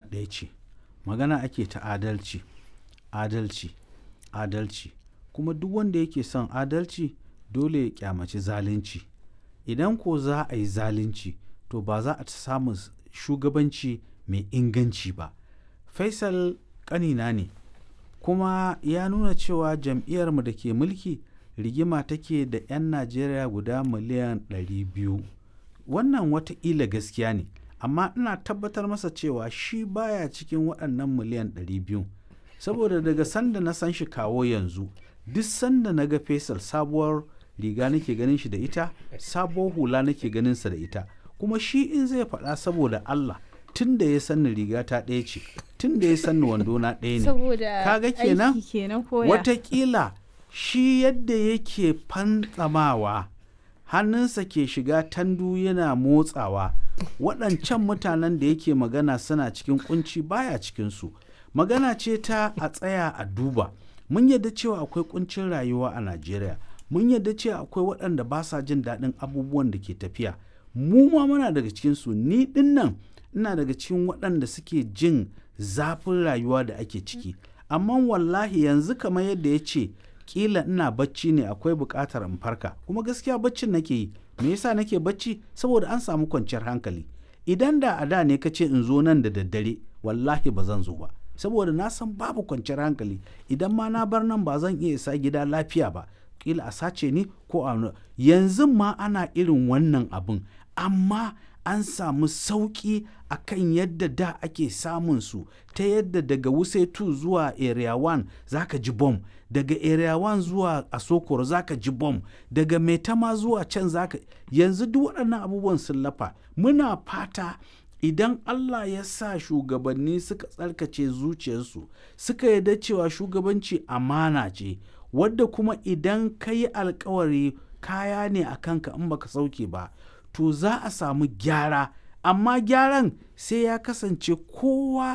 ɗaya ce magana ake ta adalci adalci adalci kuma duk wanda yake son adalci dole ya kyamaci zalunci idan ko za a yi zalunci to ba za a samu shugabanci mai inganci ba faisal ƙanina ne kuma ya nuna cewa jam'iyyarmu da ke mulki rigima take da 'yan najeriya guda miliyan 200 wannan wataƙila gaskiya ne amma ina tabbatar masa cewa shi baya cikin waɗannan miliyan 200 saboda daga sanda na san shi kawo yanzu duk sanda na ga faisal sabuwar riga nake ganin shi da ita sabuwar hula nake ganin sa da ita kuma shi in zai faɗa saboda allah tun da ya sanni riga ta ɗaya ce tun da ya sanni wando na ɗaya ne saboda kaga kenan aiki kenan koya watakila shi yadda yake fantsamawa hannunsa ke shiga tandu yana motsawa waɗancan mutanen da yake magana suna cikin kunci baya cikinsu magana ce ta a tsaya a duba mun yadda cewa akwai kuncin rayuwa a najeriya mun yadda cewa akwai waɗanda ba sa jin daɗin abubuwan da ke tafiya mu ma muna daga cikinsu ni ɗin nan ina daga cikin waɗanda suke jin zafin rayuwa da ake ciki amma wallahi yanzu kamar yadda ya ce kila ina bacci ne akwai buƙatar in farka kuma gaskiya baccin nake yi me yasa nake bacci saboda an samu kwanciyar hankali idan da a da ne ka ce in zo nan da daddare wallahi ba zan zo ba saboda na san babu kwanciyar hankali idan ma na bar nan ba zan iya isa gida lafiya ba kila a sace ni ko a yanzu ma ana irin wannan abin amma an samu sauƙi a kan yadda da ake samun su ta yadda daga wuse 2 zuwa area 1 zaka ji bom daga area 1 zuwa asokoro zaka ji bom daga maitama zuwa can zaka yanzu duk waɗannan abubuwan sun lafa muna fata idan Allah ya sa shugabanni suka tsarkace zuciyarsu suka yarda cewa shugabanci amana ce wadda kuma idan ka yi alkawari kaya ne a kanka in baka sauke ba to za a samu gyara amma gyaran sai ya kasance kowa